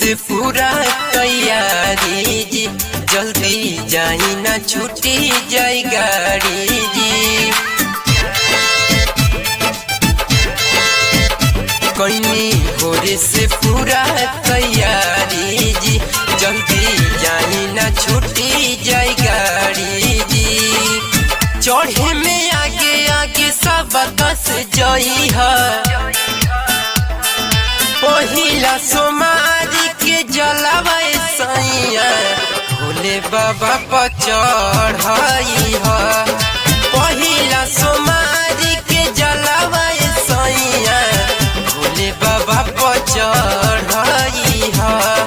से पूरा तैयारी जी जल्दी जाई ना छूटी जाई गाड़ी जी कईनी भोरे से पूरा तैयारी जी जल्दी जाई ना छूटी जाई गाड़ी जी चढ़े में आगे आगे सब दस जई है पहिला सोमारी के जलावा सैया भोले बाबा पर चढ़ाई है पहिला सोमारी के जलावा सैया भोले बाबा पर चढ़ाई है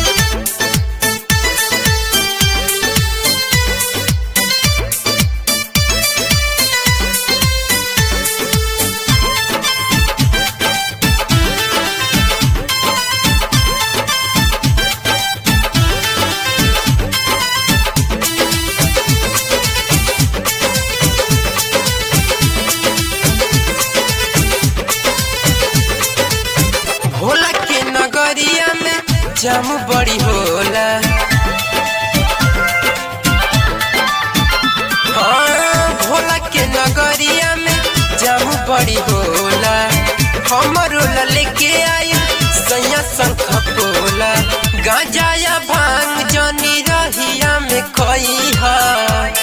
भोला के नगरिया में जाम बड़ी होला हाँ भोला के नगरिया में जाम बड़ी होला हमरो ला लेके आई सैया शंख पोला गांजा या भांग जनी रहिया में खई है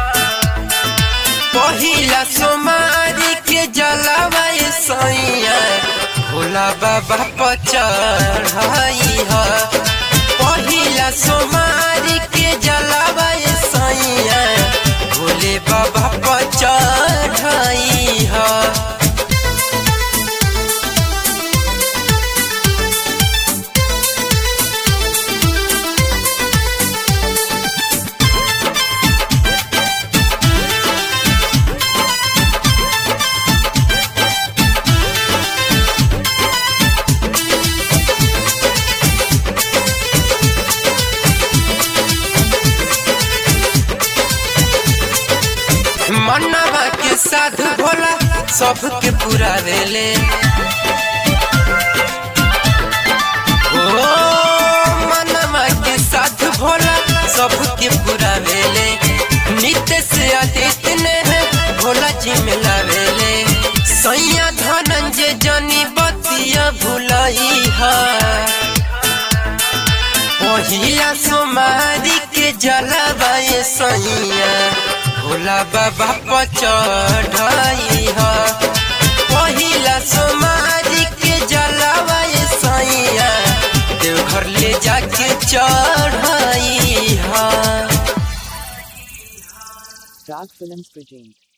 पहिला सोमारी के जलावा सैया भोला बाबा पर चढ़ाई है पहिला सोमारी के जलावा सैया भोले बाबा पर चढ़ाई है मनवा के साथ भोला सबके पूरा देले ओ मनवा के साथ भोला सबके पूरा देले नित्य से अतीत ने है भोला जी में लावेले सैया धनंजय जनी बतिया भुलाई है पहिला सोमारी के जलवाए सैया भोला बाबा पर चढ़ाई है पहिला सोमारी के जलवाए सैया देवघर ले जाके चढ़ाई है Rag Films present